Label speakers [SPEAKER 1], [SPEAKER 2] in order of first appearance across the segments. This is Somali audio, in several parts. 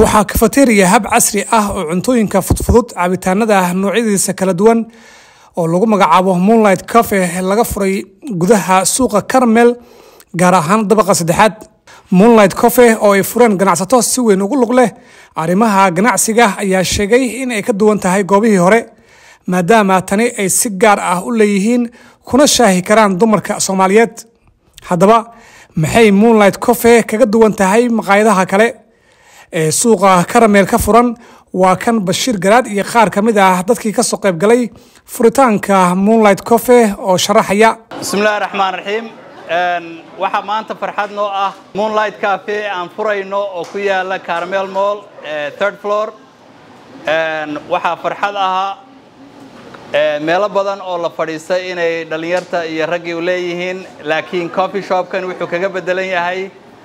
[SPEAKER 1] waxaa kafateriya hab casri ah oo cuntooyinka fudfudud cabitaanada noocyadiisa kala duwan oo lagu magacaabo moonlight cafe laga furay gudaha suuqa carmel gaar ahaan dabaqa saddexaad moonlight cofe oo ay fureen ganacsato si weyn ugu lug leh arrimaha ganacsiga ayaa sheegay in ay ka duwan tahay goobihii hore maadaama tani ay si gaar ah u leeyihiin kuna shaahi karaan dumarka soomaaliyeed haddaba maxay moonlight cofe kaga duwan tahay maqaayadaha kale ee suuqa karameel ka furan waa kan bashiir garaad iyo qaar ka mid ah dadkii kasoo qayb galay furitaanka moonlight cofe oo sharaxaya
[SPEAKER 2] bismillahi raxmaan raxiim waxaa maanta farxad noo ah moonlight cafe aan furayno oo ku yaala carmel mall third floor waxaa farxad ahaa meelo badan oo la fadhiistay inay dhallinyarta iyo raggii u leeyihiin laakiin coffee shopkan wuxuu kaga bedelan yahay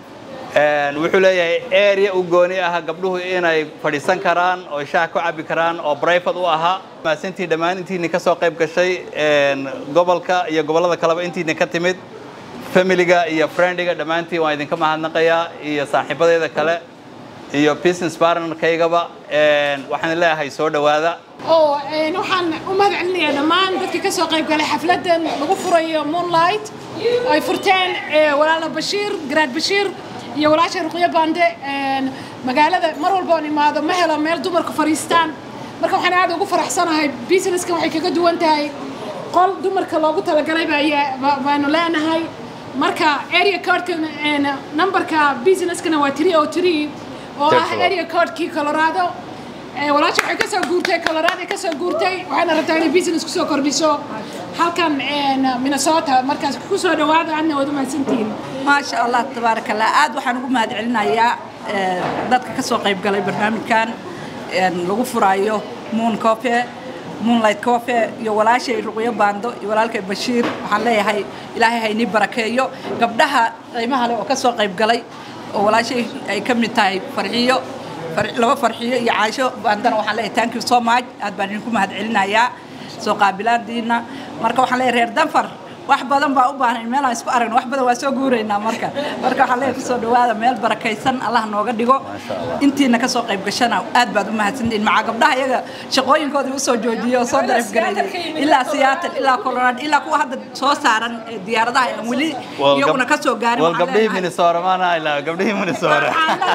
[SPEAKER 2] wuxuu leeyahay area u gooni ah gabdhuhu inay fadhiisan karaan oo shaah ku cabbi karaan oo brivate u ahaa maasintii dhammaan intiina ka soo qayb gashay gobolka iyo gobollada kaleba intiina ka timid familiga iyo friendiga dhammaantiin waan idinka mahadnaqayaa iyo saaxiibadeeda kale iyo business partnerkaygaba waxaan leeyahay soo dhowaada
[SPEAKER 3] oo waxaan u mahad celinayaa dhammaan dadkii ka soo qayb galay xafladdan lagu furayo moonlight ay furteen walaala bashiir garaad bashiir iyo walaasha ruqyo bande magaalada mar walba oon imaado ma helo meel dumarku fadhiistaan marka waxaan aad ugu faraxsanahay businesskan waxay kaga duwan tahay qol dumarka loogu talagalay baanu leenahay marka area codka numberka businesskana waa three oo three oo ah area codekii colorado walaasha waxay kasoo guurtay colorado kasoo guurtay waxayna rabtaa inay business kusoo kordhiso halkan minnesota markaas kusoo dhawaada adna waad umahadsantihiin
[SPEAKER 4] maasha allah tabaaraka allah aad waxaan ugu mahad celinayaa dadka ka soo qayb galay barnaamijkan lagu furaayo moon cofe moonlight cofe iyo walaashay ruqyo baando iyo walaalkay bashiir waxaan leeyahay ilaahay haynii barakeeyo gabdhaha qiimaha leh oo ka soo qayb galay oo walaashay ay ka mid tahay farxiyo laba farxiyo iyo caasho baandana waxaan leeyahay thank you so much aad baan idinku mahad celinayaa soo qaabilaadiina marka waxaan leeyahay reer danfar wax badan baa u baahan meel aan isku aragno wax badan waa soo guuraynaa marka marka waxaan leeyahay kusoo dhawaada meel barakaysan allah nooga dhigo intiina kasoo qayb gashana aad baad u mahadsantihiin macaa gabdhaha iyaga shaqooyinkoodii usoo joojiyey oo soo daraf gareeyey ilaa Seattle ilaa Colorado ilaa kuwa hadda soo saaran diyaaradaha aan weli iyaguna kasoo gaarin
[SPEAKER 2] wal gabdhihii Minnesota maana ilaa gabdhihii Minnesota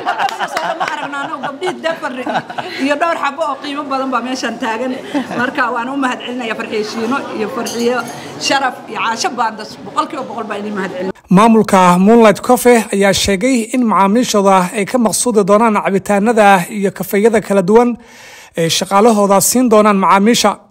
[SPEAKER 4] ma aragnaa gabdhihii Denver iyo dhowr xabo oo qiimo badan baa meeshan taagan marka waan u mahad celinayaa farxiyo shiino iyo farxiyo sharaf iyo
[SPEAKER 1] maamulka moonlight cofe ayaa sheegay in macaamiishooda ay ka maqsuudi doonaan cabitaanada iyo kafeeyada kala duwan ay shaqaalahooda siin doonaan macaamiisha